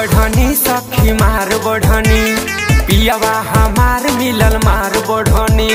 बढ़नी सखी मार बढ़नी पियावा हमार मिलल मार बढ़नी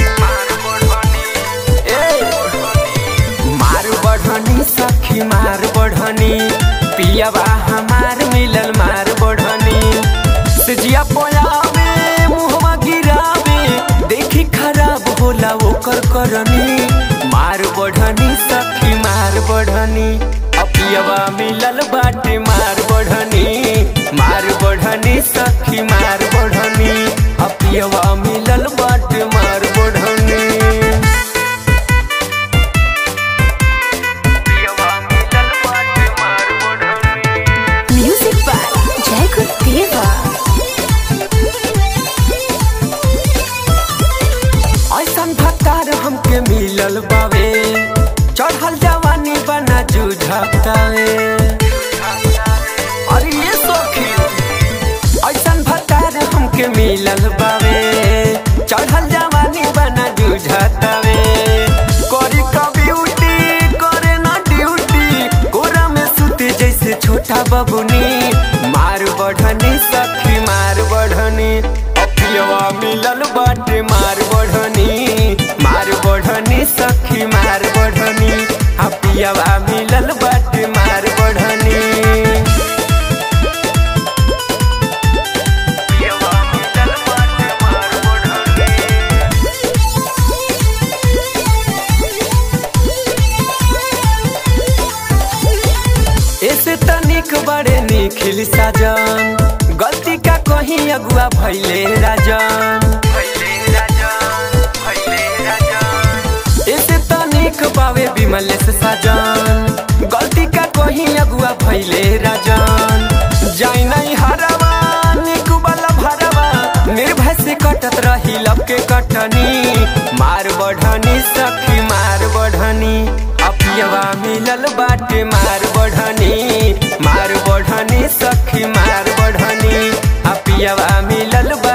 ए, मार बढ़नी सखी मार बढ़नी पियावा हमार मिलल मार बढ़नी सिजिया पोयावे मुहवा गिरावे देखी खराब होला ओकर करनी मार बढ़नी सखी मार बढ़नी अपियवा मिलल बाटे मार बढ़नी मार बढ़नी सखी मार बढ़नी अपियवा मिलल बाटे मार बढ़नी अपियवा मिलल बाटे मार बढ़नी Music by Jacob Deva. ऐसन भत्तार हमके मिलल बावे चढ़ल जवानी बना जुझतावे अरे ये सखी ऐसन भत्तार हमके मिलल बावे चढ़ल जवानी बना जुझतावे करी का ब्यूटी करे ना ड्यूटी कोरा में सुते जैसे छोटा बबुनी मार बढ़नी सखी मार बढ़नी अपियवा मिलल बाटे मार बढ़नी मार बढ़नी सखी मार बढ़नी अपियवा मिलल बाटे मार बढ़नी अपियवा मिलल बाटे मार बढ़नी ऐसे तनिक बड़े निखिल साजन गलती का कहीं अगुआ भैले राजन ऐसे तनिक बावे विमल से साजन गलती का कहीं अगुआ भैले राजन जाई नहीं हरवा निक वाला भरवा निर्भय से कटत रही लब के कटनी मार बढ़नी सखी मार बढ़नी अपियवा मिलल बाटे मार बढ़नी मार बढ़नी सखी मार बढ़नी अपियवा मिलल बा